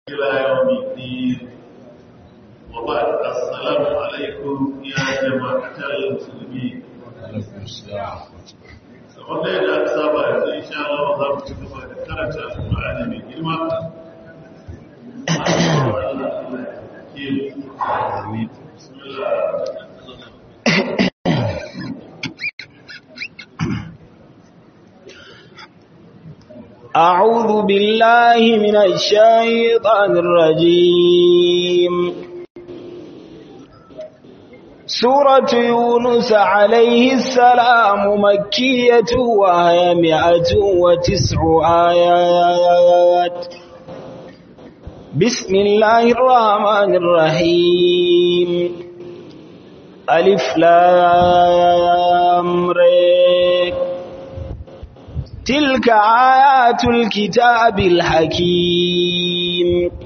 إلى يوم الدين وبعد السلام عليكم يا جماعة المسلمين alaikum salam wanda yadda aka saba yanzu insha Allah za mu ci gaba da karanta Al-Qur'ani mai girma amin أعوذ بالله من الشيطان الرجيم سورة يونس عليه السلام مكية وهي مئة وتسع آيات بسم الله الرحمن الرحيم ألف لام ريك تلك آيات الكتاب الحكيم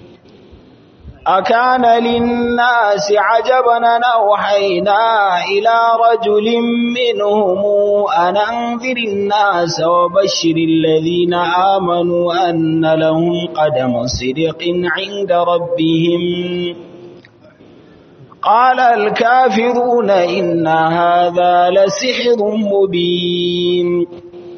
أكان للناس عجبا أوحينا إلى رجل منهم أن أنذر الناس وبشر الذين آمنوا أن لهم قدم صدق عند ربهم قال الكافرون إن هذا لسحر مبين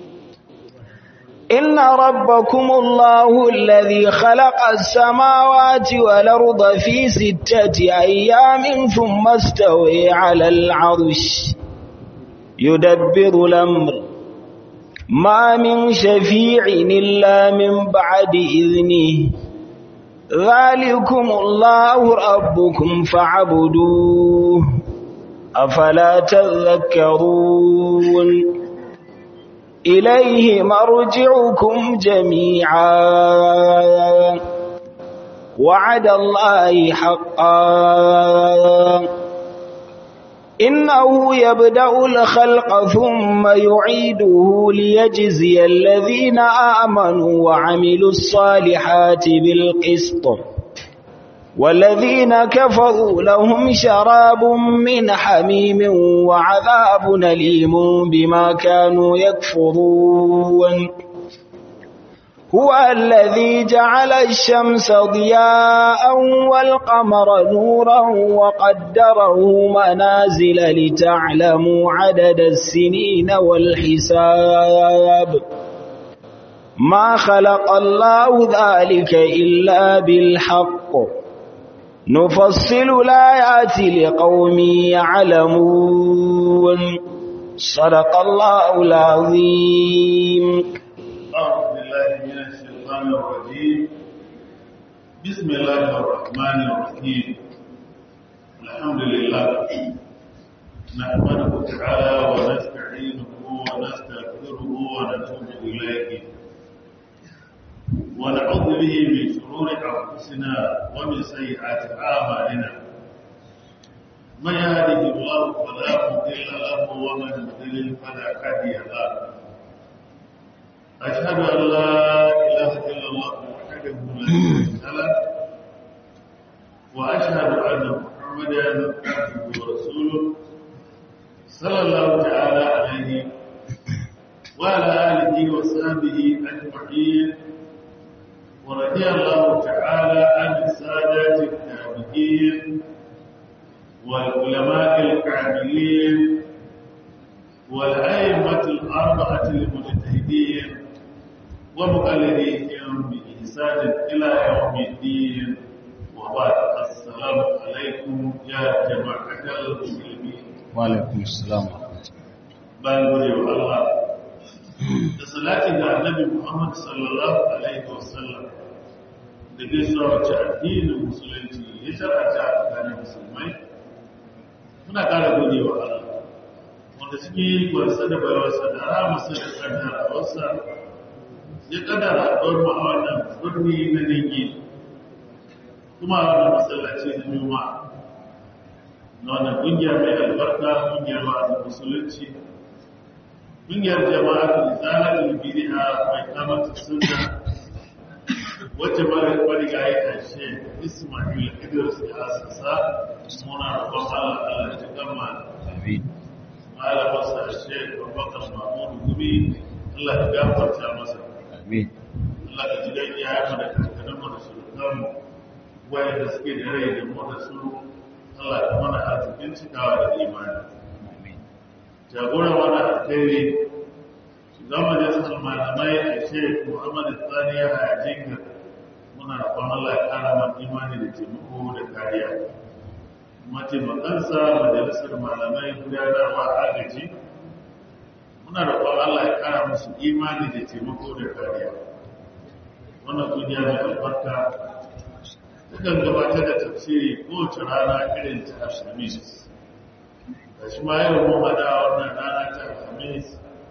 إن ربكم الله الذي خلق السماوات والأرض في ستة أيام ثم استوي على العرش يدبر الأمر ما من شفيع إلا من بعد إذنه ذلكم الله ربكم فاعبدوه أفلا تذكرون إليه مرجعكم جميعا وعد الله حقا إنه يبدأ الخلق ثم يعيده ليجزي الذين آمنوا وعملوا الصالحات بالقسط والذين كفروا لهم شراب من حميم وعذاب أليم بما كانوا يكفرون هو الذي جعل الشمس ضياء والقمر نورا وقدره منازل لتعلموا عدد السنين والحساب ما خلق الله ذلك إلا بالحق نفصل الآيات لقوم يعلمون صدق الله العظيم أعوذ بالله من الشيطان الرجيم بسم الله الرحمن الرحيم الحمد لله نحمده تعالى ونستعينه ونستغفره ونتوب إليه ونعوذ به من شرور أنفسنا ومن سيئات أعمالنا من يهده الله فلا مضل له ومن يضلل فلا هادي له أشهد أن لا إله إلا الله وحده لا شريك له وأشهد أن محمدا عبده ورسوله صلى الله تعالى عليه وعلى آله وصحبه أجمعين ورضي الله تعالى عن السادات التابعين والعلماء الكاملين والأئمة الأربعة المجتهدين ومقلديهم بإحسان إلى يوم الدين وبعد السلام عليكم يا جماعة المسلمين wa alaikum salam bayan gode wa Allah da salati ga annabi Muhammad sallallahu alaihi wasallam da gaisuwa wacce addinin musulunci ya sharata a tsakanin musulmai muna ƙara gode wa Allah wanda cikin gwarsa da bayarwarsa da ramarsa da kaddarawarsa ya kaddara ɗauwar mu a wannan birni na dangi kuma a wannan masallaci na juma'a na wannan ƙungiyar mai albarka ƙungiyar wa'azin musulunci ƙungiyar jama'a da zalatul bid'a mai kamata sunna wacce mara mariga ya kashe Ismail Idris ya asasa muna roƙon Allah Allah ya gama amin malamin sa Sheikh Abubakar Mahmud Gumi Allah ya gafarta masa amin Allah ka ji dan ya yi da kankanin mu da surukan magabatanmu wayanda suke da rai da mu da su Allah ya mana arzikin cikawa da imani jagoran wani alkhairi shugaban majalisar malamai a shek muhammad tsani ya haya jinga muna roƙon Allah ya ƙara man imani da taimako da kariya mataimakansa majalisar malamai gudanarwa agaji muna roƙon Allah ya ƙara musu imani da taimako da kariya wannan kungiya mai albarka takan gabatar da tafsiri kowace rana irin ta ashamis da shi ma yau mun hada wannan rana ta alhamis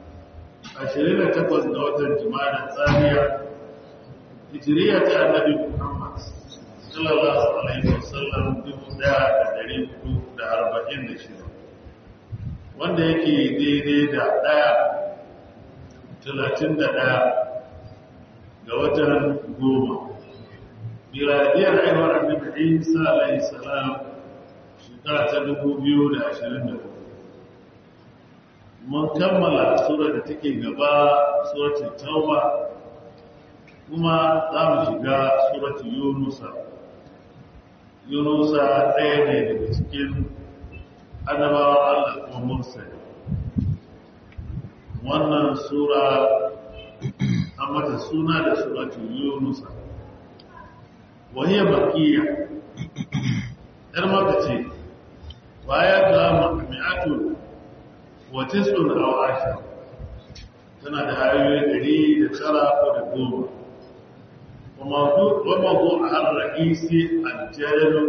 28 ga watan jima'a tsariya hijiriya ta annabi muhammad sallallahu alaihi wasallam dubu daya da dari hudu da arba'in da shida wanda yake daidai da daya talatin da daya ga watan goma miladiyar aiwar annabi isa alaihi salam shekara ta dubu biyu da ashirin da hudu mun kammala sura da take gaba suratul tauba kuma za mu shiga suratul yunusa yunusa ɗaya ne daga cikin annabawa allah kuma mursali wannan sura an mata suna da suratul yunusa wahiyar bakiya ‘yar maka ce baya ga mi'atu wata sun hawa asha tana da hayoyi ɗari da tara ko da goma wama zo a har ra'isi aljalu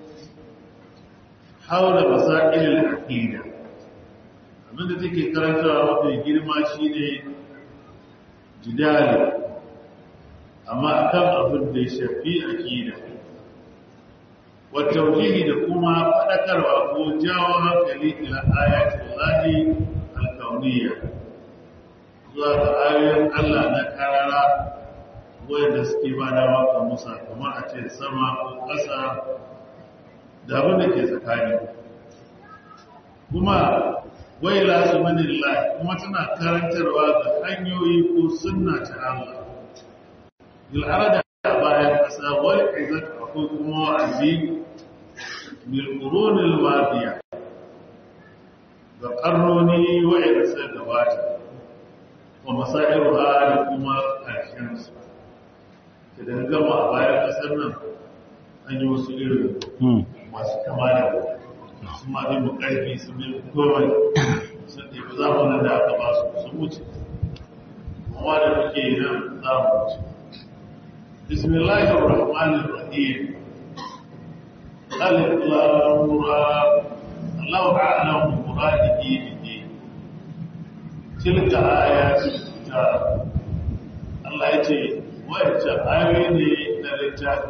haula masailin aqida abinda take karantawa mafi girma shine jidali amma akan abin da ya shafi aqida wa tauhidi da kuma fadakarwa ko jawo hankali ila ayatul lahi al-kauniyya zuwa ga ayoyin Allah na karara wanda suke ba da waka musa kamar a ce sama ko ƙasa da abin da ke tsakani kuma wai lasu manillahi kuma tana karantarwa ga hanyoyi ko sunna ta Allah bil'arada a bayan ƙasa wal izat akwai kuma wa'azi bil qurunil madiya ga karnoni wa'ida sai gabata wa masairuha da kuma ƙarshen su idan gama a bayan ƙasar nan an yi wasu irin masu kama da su ma ɗin mu ƙarfi su ne komai sun ɗebi zamanin da aka ba su sun wuce kuma da muke yi nan za mu wuce بسم الله الرحمن الرحيم ألف لام را الله أعلم بمراده به تلك آيات الكتاب الله يجي ويجي آيوين للرجال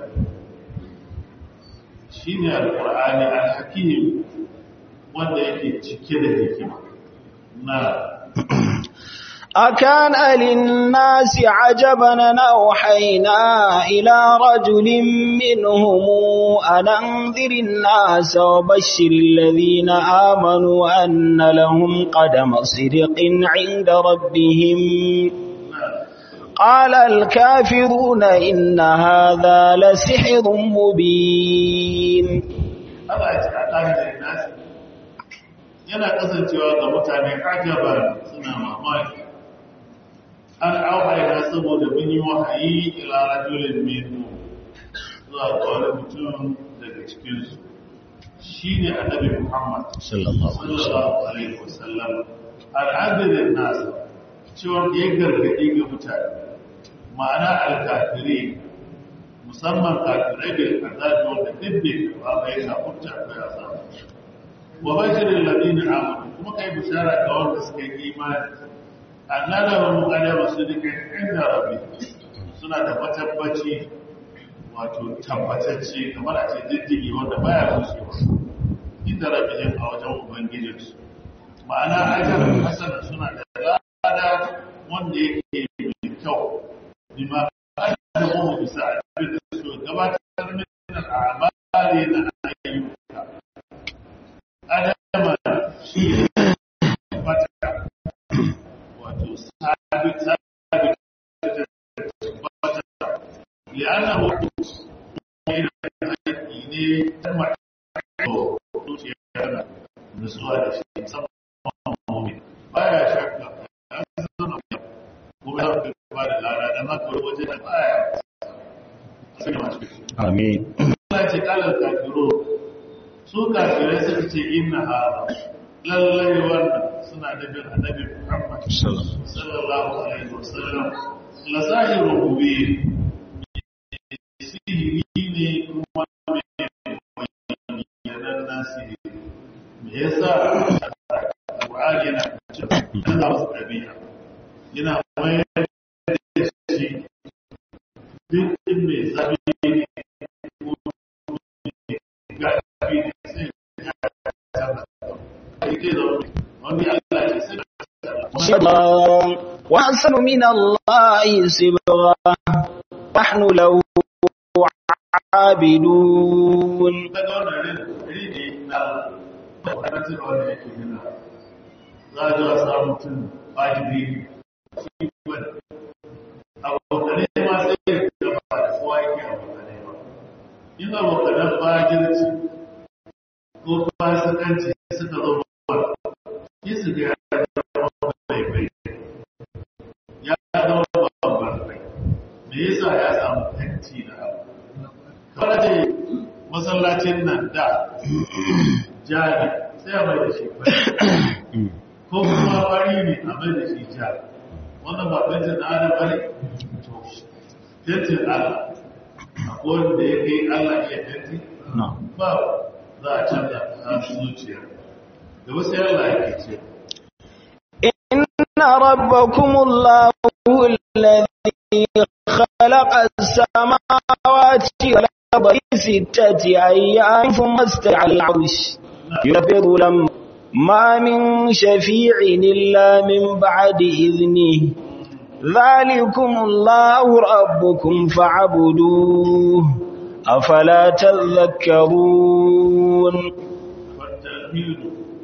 شيني القرآن الحكيم wanda yake cike da hikima na أكان للناس عجبا أن أوحينا إلى رجل منهم أن أنذر الناس وبشر الذين آمنوا أن لهم قدم صدق عند ربهم قال الكافرون إن هذا لسحر مبين Allah ya ce a ƙari da nasi yana kasancewa ga mutane ajaba suna mamaki an auhaina saboda mun yi wahayi ila rajulin minhu zuwa ga wani mutum daga cikinsu shi ne annabi muhammad sallallahu alaihi wasallam sallallahu alaihi wasallam al'adirin nasa cewa ya gargaɗi ga mutane ma'ana alkafiri musamman kafirai bai azabi wanda dubbe ba bai kafurta akwai azabi wa bashirin ladina amanu kuma kai bishara ga wanda suka yi imani annala wa muqaddama sadiqin inda rabbi suna da matabbaci wato tabbatacce kamar a ce diddigi wanda baya rushewa inda rabbihim a wajen ubangijinsu ma'ana ajaran hasana suna da lada wanda yake mai kyau bima adamu bisa abin da su gabatar min al'amali na ayyuka adama shi ne fata wato sabit sabit fata li'annahu ta mato zuciya yana nutsuwa da shi musamman mummi baya shakka ya zama kuma ya fi ba da lara da maka waje da baya sai da masu Amin. Allah ce kalar kafiro su kafirai suka ce inna hada lallai wannan suna da bin annabi Muhammad Salam. sallallahu alaihi wasallam la zahiru mubin sihiri ne kuma mai bayyanan nasiri me yasa Qur'ani yana cikin wasu ɗabi'a yana mayar da shi duk in mai zabi ne ko gafi ne sai ya canza ake da wani Allah ce sai صبرا وأحسن من الله صبرا نحن له عابدون daga wannan rin ne na wadatar wanda yake nuna za a zuwa samun mutum wajibi shi wani abokane ma sai ya gaba da kowa yake abokane ba in abokanen fajirci ko fasikanci suka zo ba shi su ga ya zama bai bai ya zama babban bai me yasa ya samu tanti na abu kawai ce masallacin nan da jari sai a mai da shi fari ko kuma fari ne a mai da shi jari wannan ba fentin na adam bane to fentin allah akwai wanda ya kai allah iya fenti No. ba za a canza ta zuciya da wasu yalla yake ce إن ربكم الله الذي خلق السماوات والأرض في ستة أيام ثم استوى على العرش يدبر الأمر ما من شفيع إلا من بعد إذنه ذلكم الله ربكم فاعبدوه أفلا تذكرون والتوحيد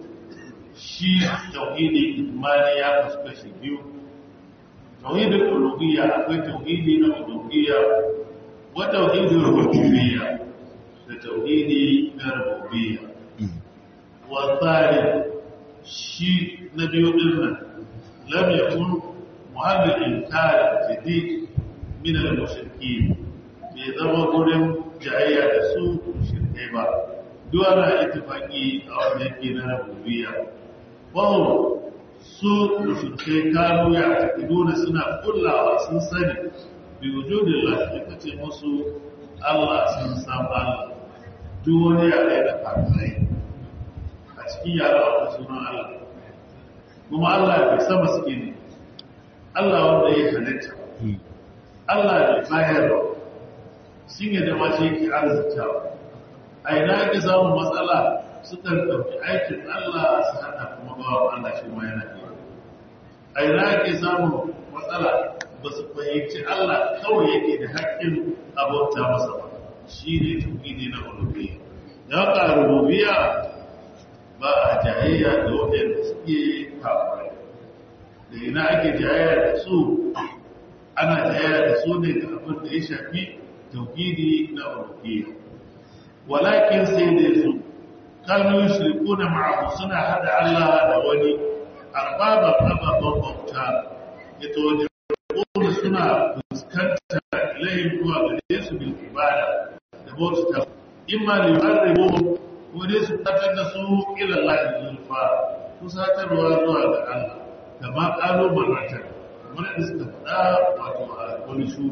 shi tauhidi imani ya kasu kashi biyu tauhidin uluhiyya akwai tauhidi na uluhiyya wa tauhidin rububiyya da tauhidi na rububiyya wa tsari shi na biyu din nan lam yakun muhallil inkar jadid min al-mushrikeen bai zama gurin jayayya da su shirkai ba duk ana ittifaqi a wanda yake na rububiyya wahu su mushrikai kanu ya taqiduna suna kullawa sun sani bi wujudin lahi kace musu Allah sun san Allah duk wani yare da kafirai a cikin yare akwai sunan Allah kuma Allah bai sama suke ne Allah wanda ya halitta Allah bai bayar sun yi da mace yake arzikawa a ina ake samun matsala sukan ɗauki aikin Allah su haɗa kuma bawa Allah shi ma yana iya. A ina ake samun matsala ba su fahimci Allah kawai yake da haƙƙin abauta masa ba shi ne tauhidi na uluhiyya. Ya ka rububiyya ba a jayayya da waɗanda suke kafirai. Da ina ake jayayya da su ana jayayya da su ne ga abin da ya shafi tauhidi na uluhiyya. Walakin sai dai su kanu yushrikuna ma'ahu suna hada Allah da wani arbaba ababan bauta ita wajen kuma suna fuskanta ilayhim zuwa gare su bil ibada da bauta imma li yu'arribu ko dai su fitar da su ila Allah zulfa kusatarwa zuwa ga Allah kama kalu marratan kamar da suka faɗa wato a wani shu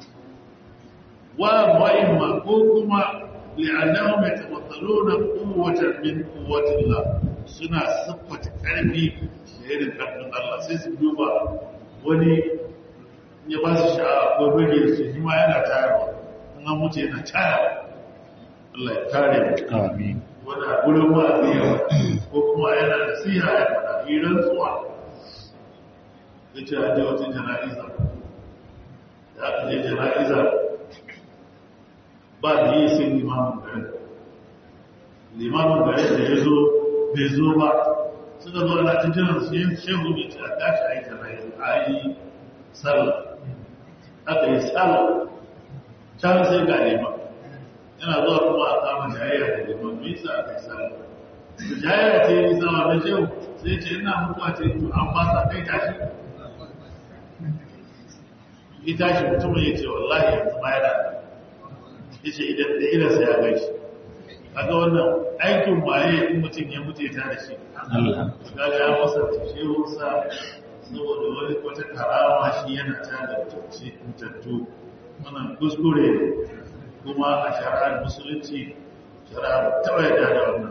wa mu'imma ko kuma لأنهم يتمثلون قوة من قوة الله سنة صفة قلبي شهيد قلب الله سيس دوبا وني ya ba su sha'a ko rage su shi ma yana tayarwa in an mutu yana tayarwa Allah ya kare mu Amin. wanda gurin wa'azi yawa ko kuma yana da siya ya faɗa hirar tsuwa ya ce a je wata jana'iza ya aka je jana'iza ba da yi sai limamin garin limamin garin da ya zo bai zo ba suka zo ana ta jiran su yin shehu ne ce a tashi a yi jana'iza a yi sallah aka yi sallah can sai ga liman yana zuwa kuma a kama jayayya da liman me yasa aka yi sallah da jayayya ce yi sama na shehu sai ce ina mutuwa ce to an fasa kai tashi ya tashi mutumin ya ce wallahi yanzu ma yana ya ce idan da irinsa ya gaishe kaga wannan aikin waye in mutum ya mutu ya tare shi kaga ya masa shehunsa saboda wani wata karama shi yana tada mutattu wannan kuskure kuma a shari'ar musulunci shari'ar taɓa yadda da wannan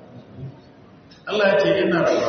Allah ya ce yana raba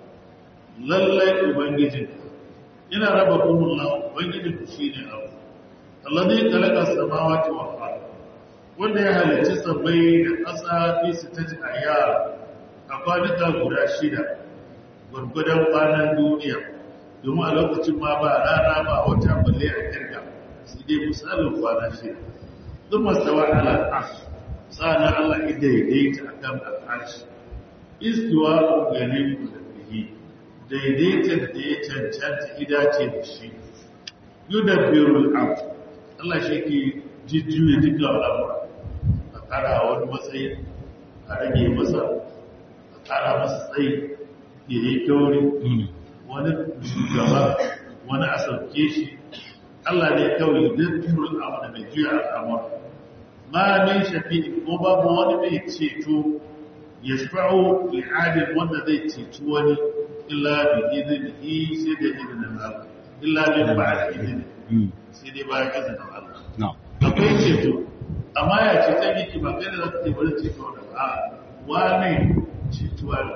lallai ubangijin yana raba kumullah ubangijin ku shi ne abu Allah zai kalaka samawati wa fara wanda ya halicci sabai da ƙasa fi su ta ji a a kwanuka guda shida gwargwadon kwanan duniya domin a lokacin ma ba rana ba wata balle a kirga su dai misalin kwana shida sun mastawa ala ash sa'ana Allah ya daidaita a kan al'arshi istiwa ganin ku da bihi daidaita da ya cancanta idace da shi yudabbirul amr Allah shi ke jijjuya duka al'amura a kara wani matsayi a rage masa a kara masa tsayi ya yi kauri wani shugaba wani a sauke shi Allah ne kawai don turul amur mai juya al'amur ma min shafi ko babu wani mai ceto ya shafa'o li'adin wanda zai ceto wani illa bi izini sai da izinin Allah illa bin ba da izini sai dai bayan izinin Allah akwai ceto amma ya ce ta yake ba kai da za ka ce bari ceto da ba wane cetuwa ne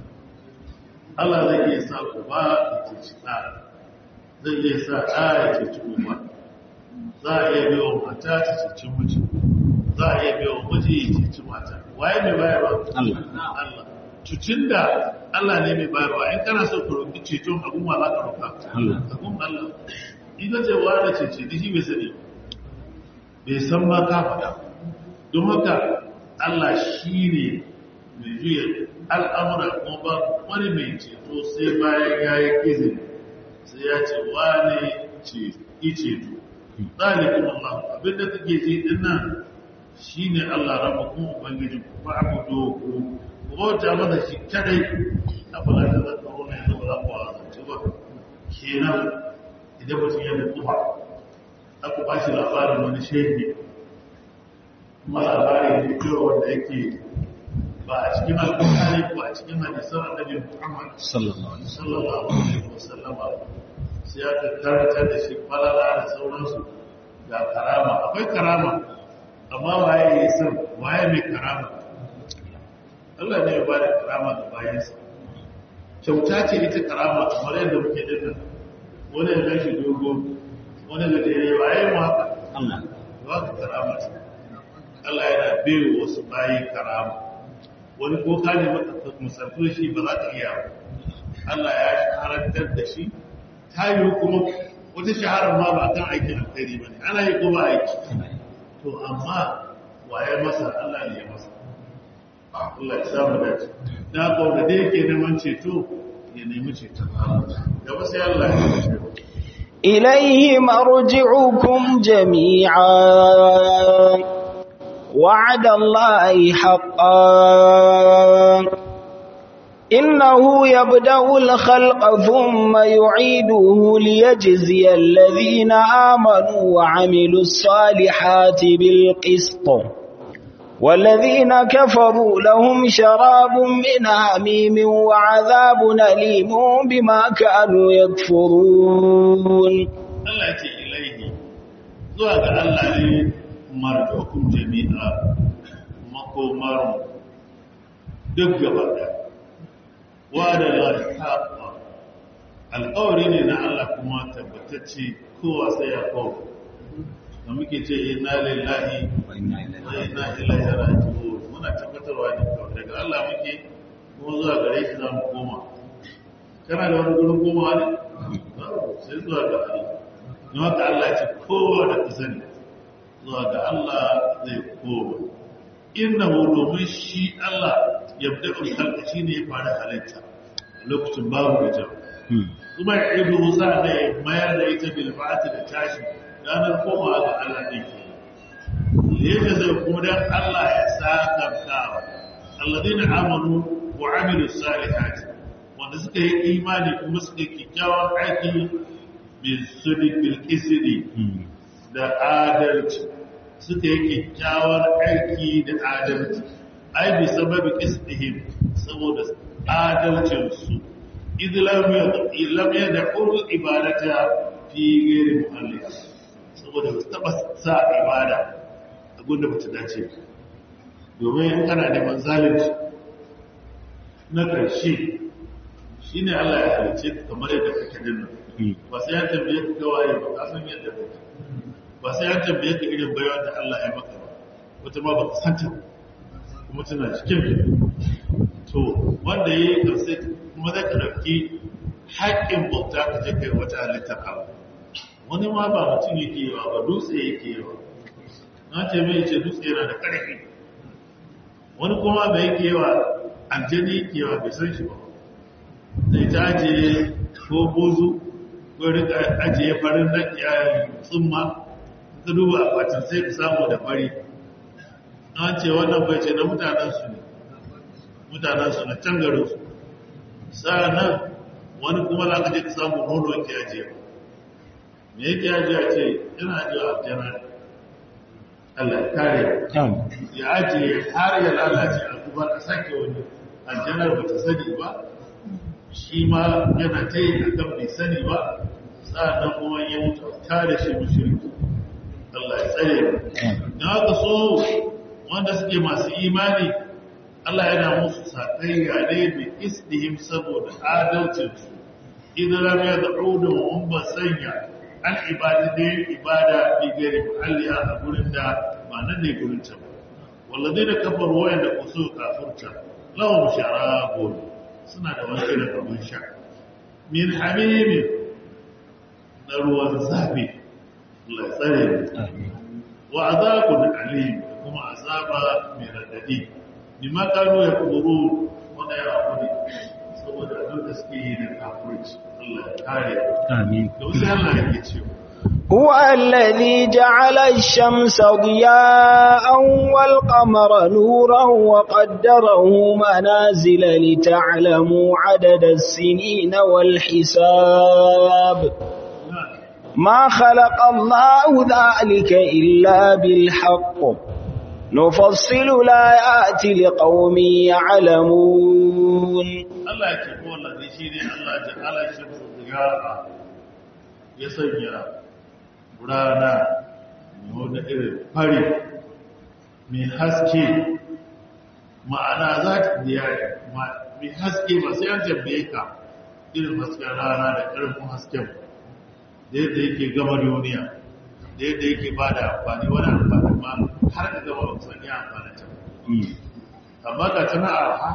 Allah zai iya sa uba ya ceci ɗa zai iya sa ɗa ya ceci uba za a iya biyo mata ta ceci miji za a iya biyo miji ya ceci mata waye mai bayarwa Allah Allah cucin da Allah ne mai bayarwa in kana so ka roƙi ceton abun ma za ka roƙa Allah. abun Allah in ka ce wa da cece da shi bai sani bai san ma ka faɗa don haka Allah shi ne mai juya al'amura kuma ba wani mai ceto sai bayan ya yi izini sai ya ce wane ce ceto zalikun Allah abinda kake ji din nan shi ne Allah raba kuma ubangiji ku ba abu dogo ku bauta masa shi kadai a fara da zaka wani yanzu ba za ku wazance ba kenan idan mutum ya da tuha aka ba shi labarin wani shehi kuma labarin ne kyau wanda yake ba a cikin alƙur'ani ko a cikin hadisan annabi Muhammad sallallahu alaihi sallallahu alaihi wasallam sai aka karanta da shi falala da sauransu ga karama akwai karama amma waye ya san waye mai karama Allah ne ya ba da karama ga bayansa kyauta ce ita karama kamar yadda muke dinna wani ya gashi dogo wani da dare waye mu haka Allah ba ka karama ce Allah yana bai wasu bayi karama wani ko ka ne maka musarfin shi ba za ka iya ba Allah ya shaharantar da shi ta yi kuma wata shaharar ma ba kan aikin alkhairi ba ne ana yi kuma aiki to amma waye masa Allah ne ya masa Allah ya samu dace da ko da dai yake neman ceto ya nemi ceton Allah gaba sai Allah ya ce إليه مرجعكم جميعا وعد الله حقا إنه يبدأ الخلق ثم يعيده ليجزي الذين آمنوا وعملوا الصالحات بالقسط والذين كفروا لهم شراب من حميم وعذاب أليم بما كانوا يكفرون Allah ya ce ilaihi zuwa ga Allah ne marjokun jami'a makomarun duk gaba da wa da lafiya alƙawari ne na Allah kuma tabbatacce kowa sai ya kawo da muke ce inna lillahi wa inna ilaihi wa inna ilaihi raji'un muna tabbatarwa ne kawai daga Allah muke kuma zuwa gare shi za mu koma kana da wani gurin komawa ne Babu, sai zuwa ga Allah don haka Allah ce kowa da ka sani zuwa ga Allah zai koma inna domin shi Allah ya fi daɗin halka shi ne ya fara halitta a lokacin babu da jam Hmm. kuma ya ido sa da ya mayar da ita bilfa'ati da tashi ranar komawa ga Allah ɗin ke yadda zai kuma dan Allah ya sakarta alladina amanu wa amilu salihati wanda suka yi imani kuma suka yi kyakkyawan aiki bil sadiq bil qisdi da adalci suka yi kyakkyawan aiki da adalci ai bi sababi qisdihim saboda adalcin su idh lam lam yad'u ibadata fi ghairi muhalliha saboda ba su taba sa ibada a gunda ba ta dace domin in kana neman zalunci na ƙarshe shi ne Allah ya halice ka kamar yadda kake dinnan ba sai ya tambaye ka gawaye ba ka san yadda kake ba sai ya tambaye ka irin baiwa da Allah ya maka ba wata ma ba ka santa kuma tana cikin to wanda ya yi karsai kuma zai ka ɗauki haƙƙin bauta ka je kai wata halittar Allah wani ma ba mutum yake yi ba dutse yake yi ba na ce mai ce dutse yana da ƙarfi wani kuma da yake yi wa aljani yake yi wa bai san shi ba zai ta ajiye ko bozu ko rika ajiye farin na tsumma ka duba akwatin sai ka samu da fari an ce wannan bai ce na mutanensu ne mutanensu na can garinsu sa'annan wani kuma za ka je ka samu nono ke ajiye me yake ajiye a ce yana ajiye aljana ne Allah ya kare ya ajiye har ya lalace a kuma a sake wani aljanar ba ta sani ba shi ma yana ta yi a kan bai sani ba sa'adun kuma ya mutu ta da shi mushirki Allah ya tsare da haka so wanda suke masu imani Allah yana musu sakayya ne bi isdihim saboda adalcinsu idan lam yad'udu wa ba sanya an ibada da yin ibada bi gari muhalliya a gurin da ba nan ne gurin ta ba walladai da kafar wayan da ku so kafurta lahum sharabun suna da wani irin abin sha min hamimin na ruwan zafi Allah ya tsare mu wa azabun alim kuma azaba mai radadi bima kanu yakfuru wanda ya hakuri saboda abin da suke yi da kafirci Allah ya kare amin da wasu Allah yake cewa هو الذي جعل الشمس ضياء والقمر نورا وقدره منازل لتعلموا عدد السنين والحساب ما خلق الله ذلك إلا بالحق نفصل الآيات لقوم يعلمون Allah ya ce ko wallahi shi ne Allah ya ala shi ziyara ya sanya rana wanda irin fari mai haske ma'ana za ta biya mai haske ba sai an tambaye ka irin hasken rana da ƙarfin hasken da yadda yake gama duniya da yadda yake ba da amfani wani amfani ma har da gama amfani amfani ta amma ga tana arha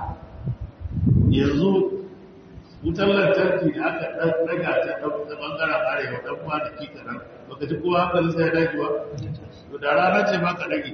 yanzu wutar lantarki da aka daga ta ta bangaren arewa dan kwanaki kaɗan baka ji kowa hankali sai ya dage ba to da rana ce ba ka dage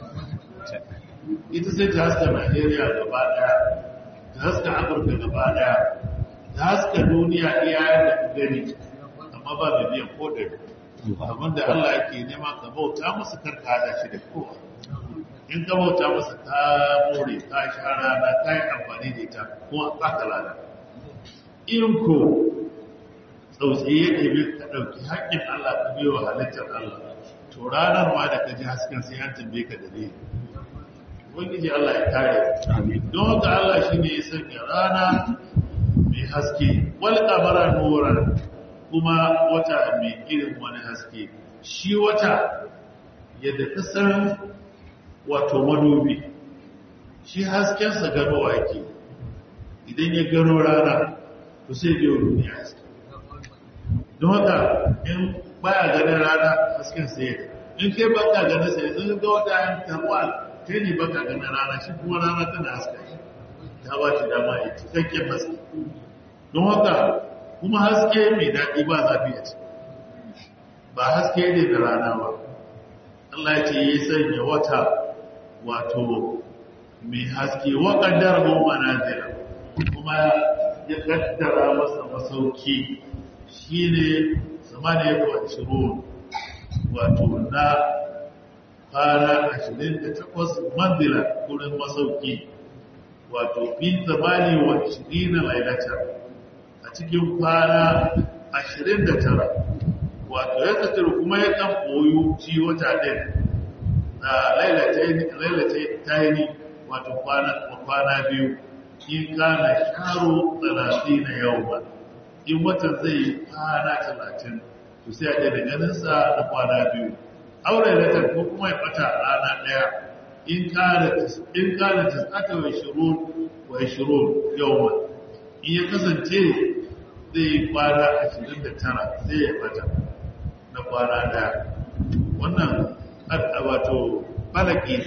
ita sai ta haska najeriya gaba daya ta haska afirka gaba daya ta haska duniya iya yadda ka gani amma ba da biyan ko ɗari abin da allah yake nema ka bauta masa karka hada shi da kowa in ka bauta masa ta more ta sha rana ta yi amfani da ita kuma ba ka lada in ko tsautsayi ya ɗebe ka ɗauki haƙƙin Allah ka biyo wa halittar Allah to ranar ma da ka ji hasken sai an tambaye ka da ne ubangiji Allah ya kare don haka Allah shi ne ya sanya rana mai haske wal kamara nuran kuma wata mai irin wani haske shi wata yadda ka san wato madubi shi haskensa ganowa yake idan ya gano rana to sai biyo duniya haske don haka in baya ganin rana hasken sai in kai baka ganin sai sun ga wata yan tarwal kai ne baka ganin rana shi kuma rana tana haska shi ta ba shi dama ya cikakken haske don haka kuma haske mai daɗi ba zafi a ciki ba haske ne da rana ba Allah ya ce ya sanya wata wato mai haske wa kaddara mu manazila kuma ya kaddara masa masauki shine zamani ya ciro wato na kwana 28 mandila wurin masauki wato fi zamani wa 20 lailata a cikin kwana 29 wato ya kasar kuma ya kan koyo ci wata ɗin na lailace ta yi wato kwana biyu in kana sharo 30 na yau ba in watan zai yi kwana 30 to sai a ɗaya da ganinsa na kwana biyu aure da ko kuma ya bata rana ɗaya in kana tis'ata wa shirun wa shirun yawma in ya kasance zai yi kwana 29 sai ya bata na kwana ɗaya wannan wato falaki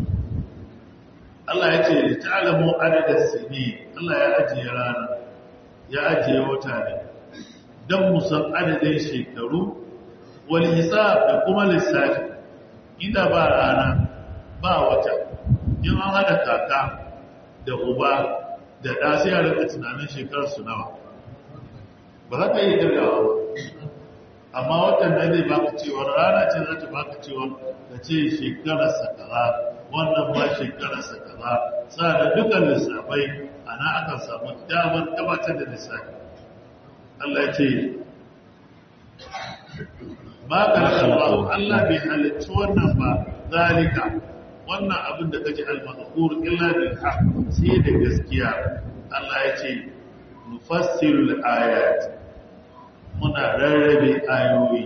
Allah ya ce da ta'alamu adadin sini Allah ya ajiye rana ya ajiye wata ne don musan adadin shekaru wani hisab da kuma lissafi inda ba rana ba wata in an hada kaka da uba da ɗa sai a rika tunanin shekararsu nawa ba za ka yi gaggawa ba amma watan da zai baka cewar rana ce za ta baka cewar da ce shekararsa kaza wannan ba shekararsa kaza sa da dukkan lissafai ana aka samu damar gabatar da lissafi Allah ya ce ba ka da Allah Allah bai halicci wannan ba zalika wannan abin da kaji al-mazkur illa bil haqq sai da gaskiya Allah ya ce nufassirul ayat muna rarrabe ayoyi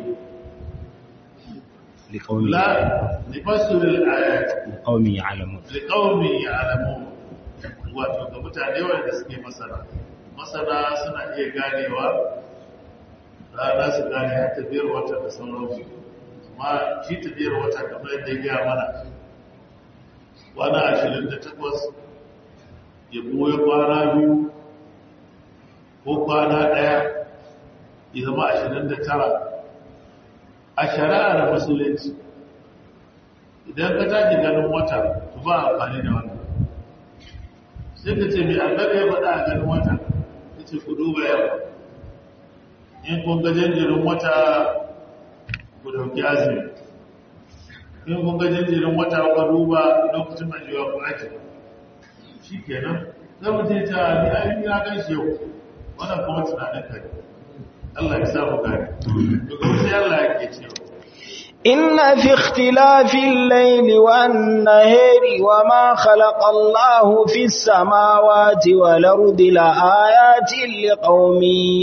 لقوم la nufassirul ayat لقوم يعلمون liqaumi ya'lamun wato ga mutane wanda suke masana masana suna iya ganewa rana su gane har tafiyar wata da sauransu amma shi tafiyar wata kamar yadda ya gaya mana kwana ashirin da takwas ya goyi kwana biyu ko kwana ɗaya ya zama ashirin da tara a shari'ar musulunci idan ka tashi ganin wata to ba amfani da wannan sai ka ce mai annabi ya faɗa a ganin wata ya ce ku duba yamma in kun ga jinjirin wata ku dauki azumi in kun ga jinjirin wata ku duba lokacin ajiyewa ku ake shi kenan zai mutum ta ni ayi ya gan shi yau wannan kuma tunanin kai Allah ya samu gani to kuma sai Allah ya ke cewa إن في اختلاف الليل والنهار وما خلق الله في السماوات والأرض لآيات لقوم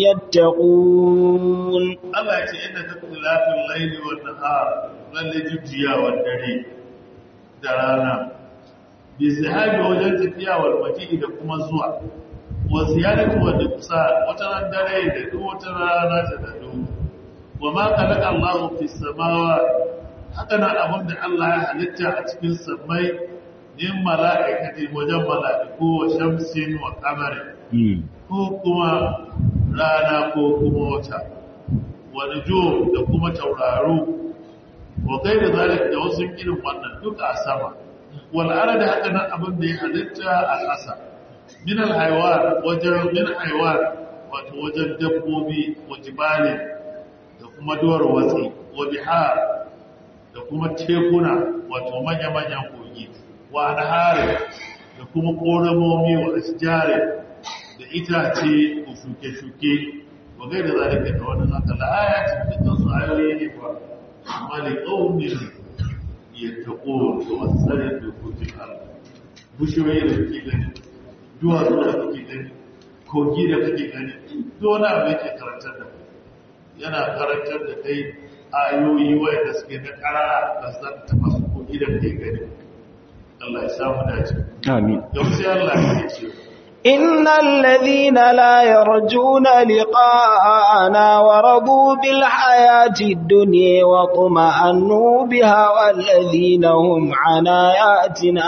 يتقون Allah ya ce inda ta lafin laili wa nahar lalle jujjiya wa dare da rana bi sahabi wajen tafiya wal maji da kuma zuwa wa ziyaratu wa kusa wata ran dare da duk wata rana ta dado wa ma khalaqa Allahu fis samawati haka nan abin da Allah ya halitta a cikin samai min mala'ikati wajen mala'iku wa shamsin wa qamarin ko kuma rana ko kuma wata wani jo da kuma tauraro wa kai da zalik da wasu irin wannan duka a sama wal'ara da haka nan abin da ya halitta a ƙasa min alhaiwar wajen min haiwar wato wajen dabbobi wa jibalin da kuma duwar watsi wa bihar da kuma tekuna wato manya-manyan kogi wa anhari da kuma ƙoramomi wa asjari da itace ko shuke-shuke wa gai da zalika da wannan haka la'ayati dukkan su ayoyi ne ba amma li qaumin yattaqun da wasari da kutul Allah bushiyoyi da kake gani duwatsu da kake gani kogi da kake gani duk wani abu yake karantar da kai yana karantar da kai ayoyi wanda suke na karara da san ta masu kogi da kake gani Allah ya samu dace آمين yau sai Allah ya ce إن الذين لا يرجون لقاءنا ورضوا بالحياة الدنيا وطمأنوا بها والذين هم عن آياتنا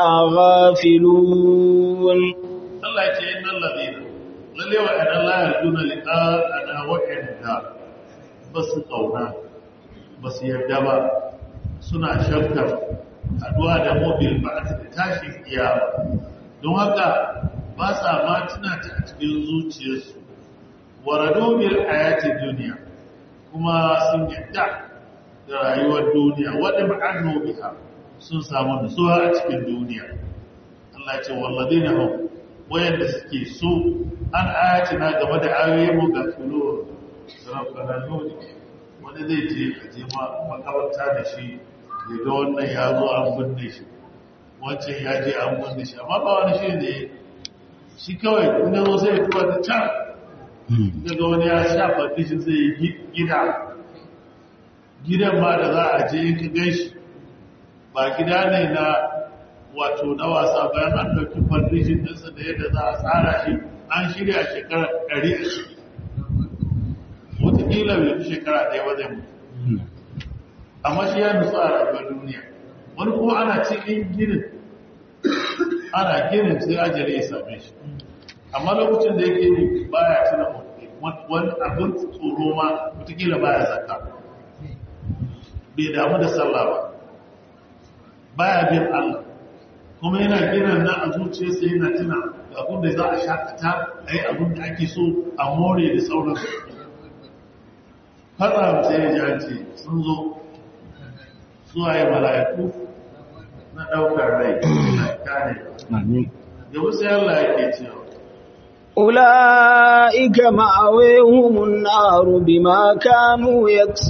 غافلون Allah ya ce innal ladina lalle wa ana la yarjuna liqa'ana wa inda basu kauna basu yarda ba suna shakkar haduwa da mobil ba da tashin kiyama don haka ba sa ma tuna ta a cikin zuciyarsu waradu bil ayati duniya kuma sun yadda da rayuwar duniya wadda ma'annu biha sun samu nutsuwa a cikin duniya Allah ce walladina hum wayanda suke so an ayati na game da ayoyin mu ga kulo rabbana nuni wani zai je a je makabarta da shi ya ga wannan ya zo an binne shi wancan ya je an binne shi amma ba wani shi ne shi kawai in ya zo sai ya tuba da can daga wani ya sha fadishin zai yi gida gidan ma da za a je in ka gan shi ba gida ne na wato na wasa bayan an ɗauki fadishin ɗinsa da yadda za a tsara shi an shirya shekara ɗari a ciki wataƙila bai fi shekara ɗaya ba zai mutu amma shi ya nutsu a rayuwar duniya wani kuma ana cikin ginin ana ginin sai ajiyar ya same shi amma lokacin da yake yi baya tuna wani abin tsoro ma wataƙila baya zaka bai damu da sallah ba baya bin Allah kuma yana ginin nan a zuciyarsa yana tuna abin da za a shakata a yi abin da ake so a more da sauransu fara sai ya janci sun zo zuwa yi mala'iku na ɗaukar rai na kare da wasu yalla yake cewa أولئك مأويهم النار بما كانوا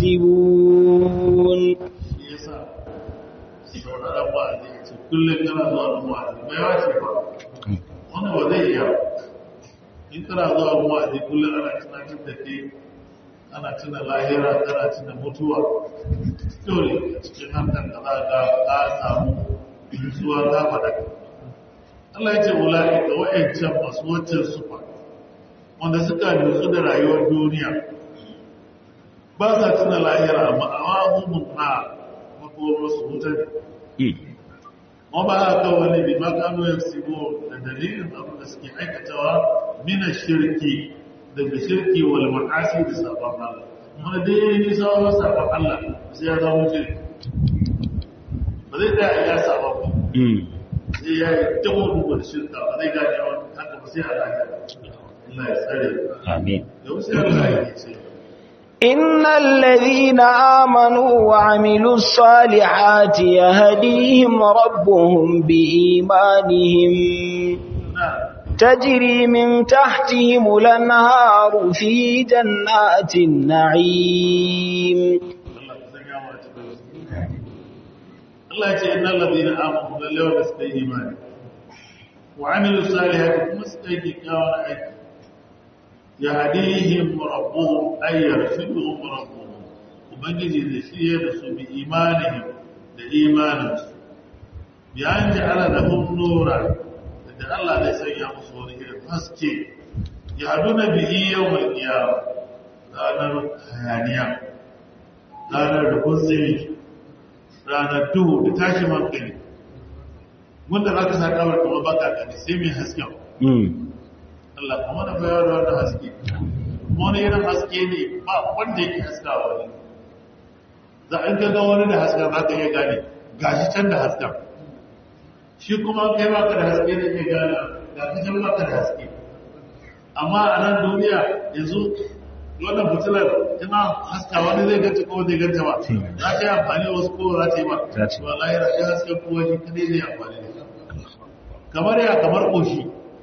يكسبون shi yasa sauraron wa'azi ya ce kullum kana zuwa da wa'azi bai wace ba wani ba zai iya in kana zuwa da wa'azi kullum ana tunatar da ke ana tuna lahira ana tuna mutuwa dole a cikin harkar da za ka ka samu nutsuwa ta faɗaka Allah ya ce wula'i ga wa'ancan masu wancan sufa wanda suka nutsu da rayuwar duniya ba sa tuna lahira amma awahumun na makomar su wutar ma ba haka wani bi makano ya sigo da dalilin abin da suke aikatawa mina shirki daga shirki wal ma'asi da sabon Allah wani dai ya yi nisa wani sabon Allah sai ya zama shirki ba zai da ya sabon ba sai ya yi dabo duba da shirka ba zai gane yawan haka ba sai a lafiya Allah ya tsare Amin. da wasu yalla ya ce إن الذين آمنوا وعملوا الصالحات يهديهم ربهم بإيمانهم na تجري من تحتهم الأنهار في جنات النعيم Allah ka sanya mu a cikin su. Allah ya ce innal ladina amanu lalle wa suka yi imani wa amilu salihati kuma suka yi kyakkyawan aiki yahdihim rabbuhum ay yarshiduhum rabbuhum ubangiji da shi da su bi imanihim da imaninsu bi an ja'ala lahum nura da Allah zai sanya musu wani irin haske yahduna bihi yawmal qiyamah ranar hayaniya ranar da kunzini ranar duhu da tashi hankali wanda za ka sa kawar kuma baka gani sai mai hasken Allah kuma da bayar da wannan haske kuma wani irin haske ne ba wanda yake haskawa ne za a ga wani da hasken za ka iya gane gashi can da hasken shi kuma kai baka da haske da ke gane ga ka can baka da haske amma a nan duniya yanzu wannan fitilar ina haska wani zai ganta ko zai ganta ba za ta yi amfani wasu ko za ta yi ba Za ta yi. wallahi rashin hasken kowa shi kadai zai amfani da shi kamar ya kamar ƙoshi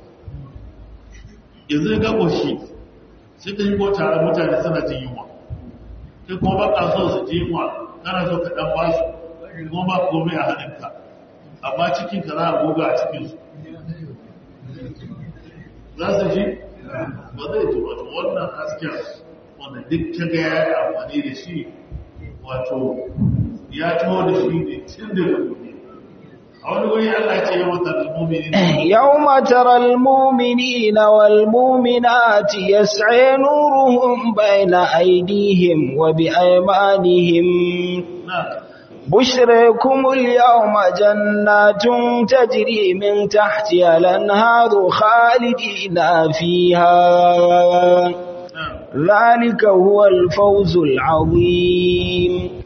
yanzu ga ƙoshi sai ta yi ko tare mutane suna jin yunwa kai kuma ba ka so su ji yunwa kana so ka ɗan ba su kuma ba komai a hannunka amma cikinka za a goga a cikinsu za su ji ba zai ji wato wannan hasken wanda duk ta ga ya yi amfani da shi wato ya taho da shi ne tun da gobe a wani wuri Allah ya ce yawan talmumini يوم ترى المؤمنين والمؤمنات يسعى نورهم بين أيديهم وبأيمانهم na بشركم اليوم جنات تجري من تحتها الأنهار خالدين فيها na ذلك هو الفوز العظيم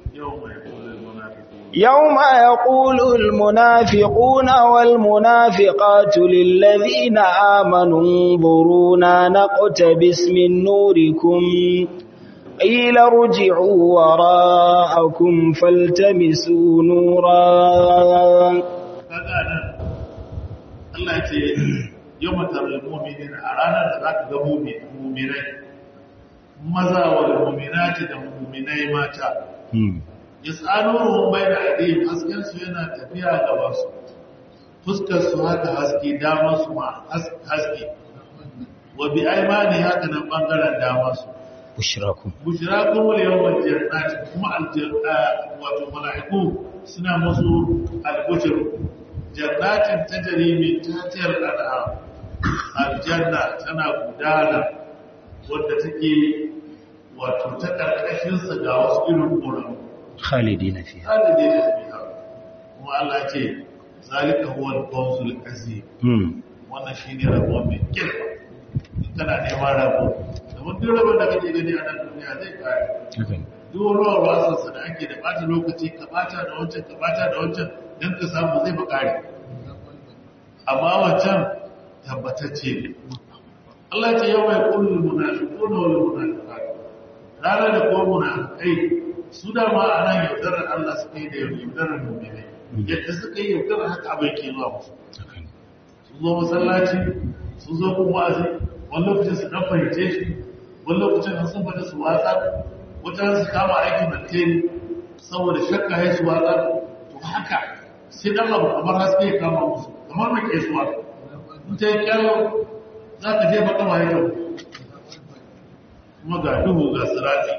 yau mai kula يوم يقول munafiqun المنافقون والمنافقات للذين آمنوا انظرونا نقتبس من نوركم قيل ارجعوا وراءكم فالتمسوا نورا kaga nan Allah ce yau matar mu'minin a ranar da zaka ga mu'minai maza wa mu'minati da mu'minai mata Hmm. yas'aluhum bayna aydihim hasken su yana tafiya gaban su fuskar su haka haske damar su ma has- haske wa bi aymani haka nan bangaren damar su Bushrakum. bushrakum wal yawmal jannati kuma aljanna wato malaiku suna musu albushir jannatin tajri min tahtihal anhar aljanna tana gudana wanda take wato ta karkashin sa ga wasu irin ƙoramu Khalidina fiha. haliday da biha kuma Allah ce zalika huwa al-fawzul azim Hmm. wannan shine rabo mai girma in kana neman rabo domin duk rabon da kake gani a nan duniya zai kare Haka ne. duk ruwan wasansa da ake da ɓata lokaci ka ɓata da wancan ka ɓata da wancan don ka samu zai ba kare amma wancan tabbatacce ne Allah ce yau mai kullum munafiqun wal munafiqat ranar da ko munafiqai su da ma a nan yaudarar Allah suka yi da yaudarar mu'minai yadda suka yi yaudarar haka abin ke zuwa musu Haka ne. sun zo masallaci sun zo kun wa'azi wani lokacin su dan fahimce shi wani lokacin sun fada su watsa wata su kama aikin manteni saboda shakka ya su watsa to haka sai dan abu kamar haske ya kama musu kamar mai kesuwa in ta yi kyalo za ka je baka ma yau kuma ga duhu ga sirati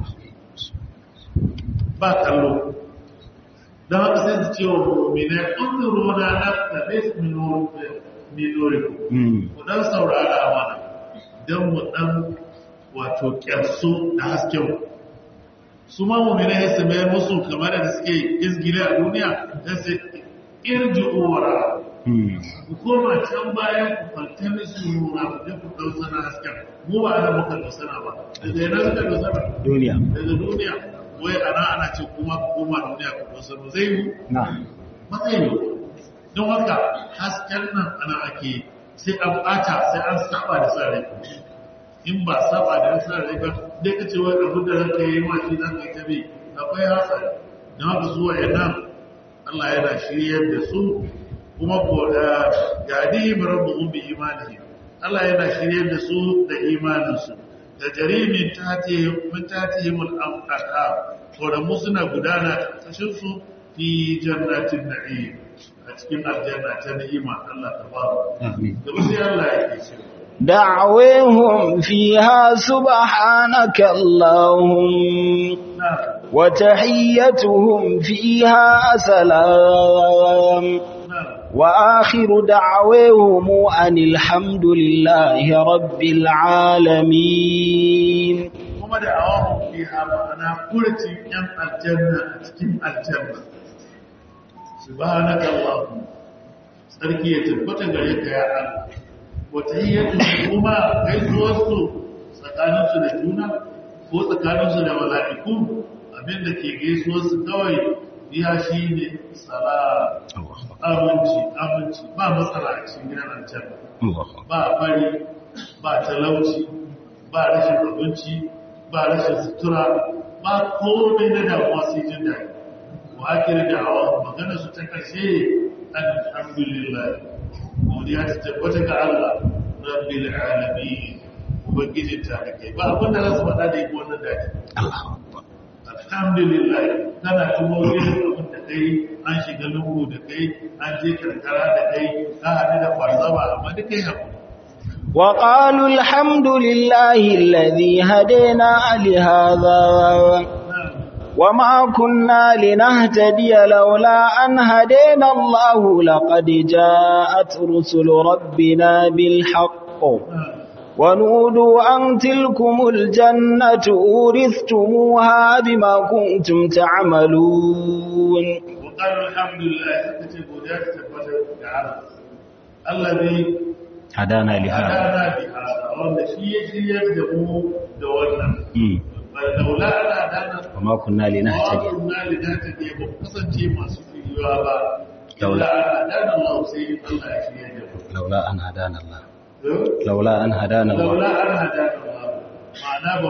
ba kallo don haka sai su ce wa mummina ƙunzuru na nafta bes minoriku Hmm. ku ɗan saurara mana don mu ɗan wato ƙyarsu da hasken su ma mummina ya same musu kamar da suke izgile a duniya don sai irji uwara Hmm. ku koma can bayan ku falta musu nuna ku je ku ɗausana hasken mu ba ana muka ɗausana ba daga yana suka ɗausana Duniya. daga duniya wai ana ana ce kuma ku koma duniya ku ɗausana zai yi Na. matsayi don haka hasken nan ana ake sai an ɓata sai an saba da sa rai in ba saba da sa rai ba dai ka ce wai abu da ranka yi ma shi za ka yi ta bi akwai hasari don haka zuwa yana Allah yana shiryar da su kuma ko da yadi rabbuhum bi imanihim Allah yana shiryar da su da imaninsu da jarimin tatihim min tatihim al-anhar ko da mu suna gudana kashin su fi jannatin na'im a cikin aljanna ta ni'ima Allah ta ba Amin. da sai Allah yake cewa دعوهم فيها سبحانك اللهم na وتحيتهم فيها سلام na وآخر دعوهم أن الحمد لله رب العالمين kuma da awahun fiha ma'ana furcin yan aljanna a cikin aljanna subhanaka allahumma sarki ya tabbata gare ka ya Allah wata hiyyatu kuma gaisuwar su tsakanin su da juna ko tsakanin su da mala'iku abinda ke gaisuwar su kawai biya shine salam Allahu Akbar. aminci aminci ba matsala a cikin gidan aljanna Allahu Akbar. ba fari ba talauci ba rashin abinci ba rashin sutura ba komai na damuwa sai jin daɗi wa ake da da'awa magana su ta ƙarshe alhamdulillah godiya ta tabbata ga Allah rabbil alamin ubangijin ta da kai ba abin da za su faɗa da yi wannan daɗi Allahu Akbar. alhamdulillah kana tumo yin abin da kai an shiga lungu da kai an je karkara da kai ka haɗu da kwarzaba amma duk kai haƙuri وقالوا الحمد لله الذي هدينا لهذا وما كنا لنهتدي لولا أن هدينا الله لقد جاءت رسل ربنا بالحق ونودوا أن تلكم الجنة أورثتموها بما كنتم تعملون وقالوا الحمد لله سكتي godiya ta tabbatar da Allah allazi Hadana li hada. hadana bi hada wanda shi ya shiryar da mu da wannan Hmm. bal laula ana hadana Wa ma kunna linahtadi. wa kunna lidata ba ku kasance masu shiriwa ba Laula. laula ana hadana Allah sai Allah ya shiryar da mu Laula an hadana Allah. Eh? Laula an hadana Allah. laula an hadana Allah ma'ana ba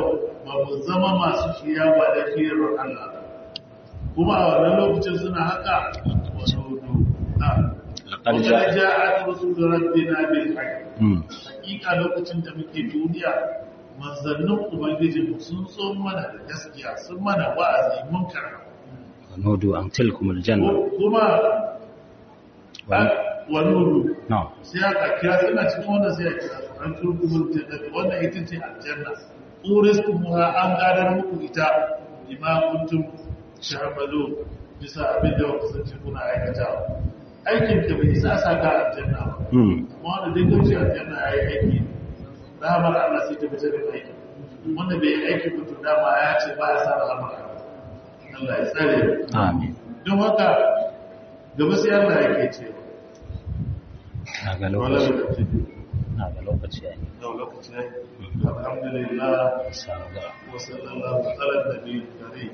ba mu zama masu shiya ba da fiyar Allah kuma a wannan lokacin suna haka wasu hudu na لقد kuma جاء ja'at rusul rabbina bil haqq مم. hakika lokacin da muke duniya manzannin ubangijinmu sun so mana da gaskiya sun mana wa'azi mun karɓa ونودوا أن تلكم الجنة kuma وأن- wani hudu نعم sai aka kira suna cikin wannan sai a kira su an turkumul jannati wannan ita ce aljanna uristumuha an gadar muku ita bima kuntum shahamalu bisa abin da kuka sace kuna aikata aikin ka bai isa sa ka aljanna ba مم. kuma wanda dai kauce aljanna ya yi aiki rahamar Allah sai ta fitar da aiki wanda bai yi aiki ba to dama ya ce ba ya sa rahamar Allah ya tsare mu. آمين don haka gaba sai Allah yake cewa هذا wala لوكس lokaci هذا لوكس يعني da lokaci ne alhamdulillah سابقا. wa sallallahu ala nabiyil karim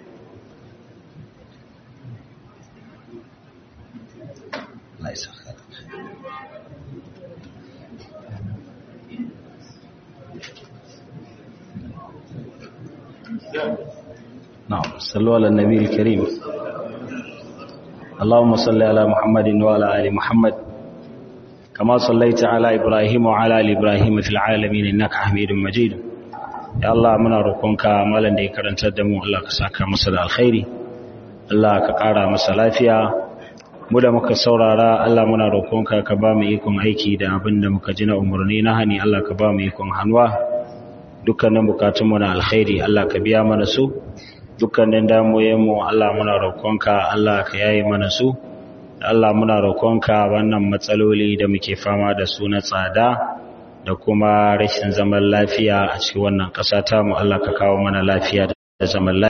الله يسخر نعم صلوا على النبي الكريم اللهم صل على محمد وعلى آل محمد كما صليت على إبراهيم وعلى آل إبراهيم في العالمين إنك حميد مجيد يا الله منا روكونك مالن دي كرنتر دمو الله كساكا مسا da alkhairi Allah ka ƙara masa lafiya mu da muka saurara Allah muna roƙonka ka ba mu ikon aiki da abin da muka ji na umarni na hani Allah ka ba mu ikon hanwa dukkanin bukatunmu na alkhairi Allah ka biya mana su dukkanin damuyenmu Allah muna roƙonka Allah ka yayi mana su Allah muna roƙonka wannan matsaloli da muke fama da su na tsada da kuma rashin zaman lafiya a cikin wannan ƙasa tamu Allah ka kawo mana lafiya da zaman lafiya